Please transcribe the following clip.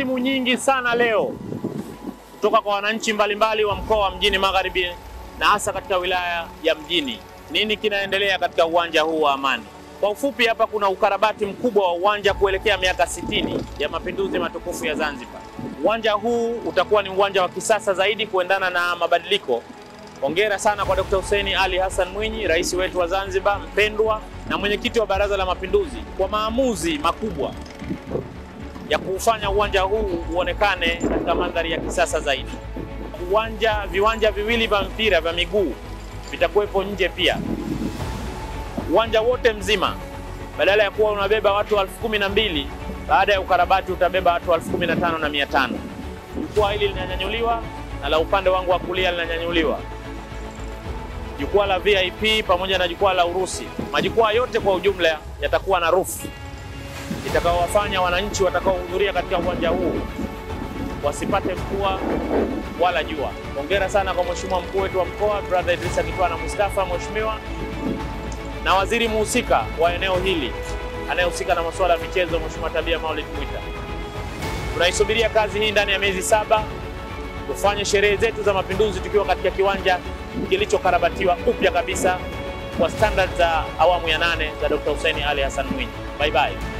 simu nyingi sana leo kutoka kwa wananchi mbalimbali wa mkoa wa Mjini Magharibi na hasa katika wilaya ya Mjini. Nini kinaendelea katika uwanja huu wa Amani? Kwa ufupi, hapa kuna ukarabati mkubwa wa uwanja kuelekea miaka 60 ya mapinduzi matukufu ya Zanzibar. Uwanja huu utakuwa ni uwanja wa kisasa zaidi kuendana na mabadiliko. Hongera sana kwa Dr. Hussein Ali Hassan Mwinyi, rais wetu wa Zanzibar mpendwa na mwenyekiti wa Baraza la Mapinduzi kwa maamuzi makubwa ya kuufanya uwanja huu uonekane katika mandhari ya kisasa zaidi. Uwanja, viwanja viwili vya mpira vya miguu vitakuwepo nje pia. Uwanja wote mzima badala ya kuwa unabeba watu elfu kumi na mbili baada ya ukarabati utabeba watu elfu kumi na tano na mia tano. Jukwaa hili linanyanyuliwa na la upande wangu wa kulia linanyanyuliwa, jukwaa la VIP pamoja na jukwaa la Urusi. Majukwaa yote kwa ujumla yatakuwa na roof itakaowafanya wananchi watakaohudhuria katika uwanja huu wasipate mvua wala jua. Hongera sana kwa mheshimiwa mkuu wetu wa mkoa brother Idrisa Kitwana Mustafa, mheshimiwa na waziri muhusika wa eneo hili anayehusika na masuala ya michezo, mheshimiwa Tabia Maulid Mwita. Tunaisubiria kazi hii ndani ya miezi saba, tufanye sherehe zetu za mapinduzi tukiwa katika kiwanja kilichokarabatiwa upya kabisa kwa standard za awamu ya nane za Dr. Hussein Ali Hassan Mwinyi. Bye bye.